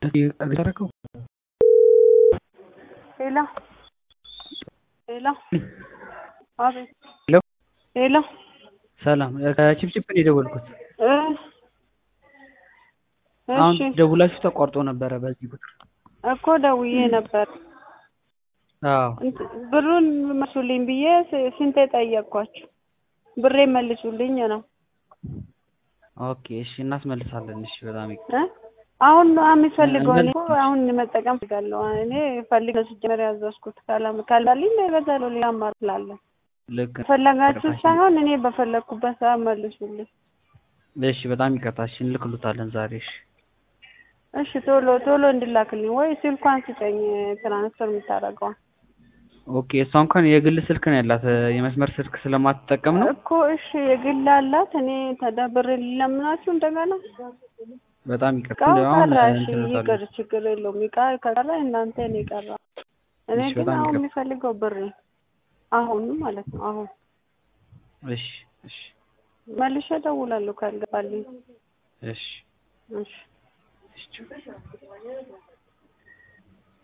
ያደረገው ሄሎ ሄሎ አቤት ሄሎ ሄሎ ሰላም ከቺፕቺፕ ነው የደወልኩት። እ አሁን እሺ ደውላችሁ ተቋርጦ ነበረ በዚህ ቁጥር። እኮ ደውዬ ነበር አዎ እንት- ብሩን መልሱልኝ ብዬ ስ- ስንቴ ጠየቅኳችሁ። ብሬ መልሱልኝ ነው ኦኬ እሺ እናስመልሳለን። እሺ በጣም ይቅር። እ አሁን ነው የሚፈልገው። እኔ እኮ መልስ- አሁን መጠቀም ፈልጋለሁ። እኔ ፈልግ ነው ሲጀመር ያዘዝኩት። ካላም ካልባልኝ እገዛለሁ። ሌላ አማራጭ ስላለ ልክ ነው። ፈለጋችሁ ይቅርታሽን- ሳይሆን እኔ በፈለግኩበት ሰዓት መልሱልኝ። እሺ በጣም ይቅርታ። እሺ እንልክሉታለን ዛሬ። እሺ እሺ ቶሎ ቶሎ እንድላክልኝ ወይ ስልኳን ስጠኝ ትራንስፈር የምታደርገዋል ኦኬ እሷ እንኳን የግል ስልክ ነው ያላት የመስመር ስልክ ስለማትጠቀም ነው። እኮ እሺ የግል አላት። እኔ ተደብሬ ልለምናችሁ እንደገና በጣም ይቅርታ። እቃው እንደው አሁን ቀረ። እሺ እንትን ይቅር፣ እንላለን። ችግር የለውም። እቃ ከቀረ እናንተ እኔ ቀረ። እኔ እሺ ግን በጣም አሁን ይቅርታ። የሚፈልገው ብሬ አሁን ማለት ነው። አሁን እሺ እሺ መልሼ እደውላለሁ ካልገባልኝ። እሺ እሺ እሺ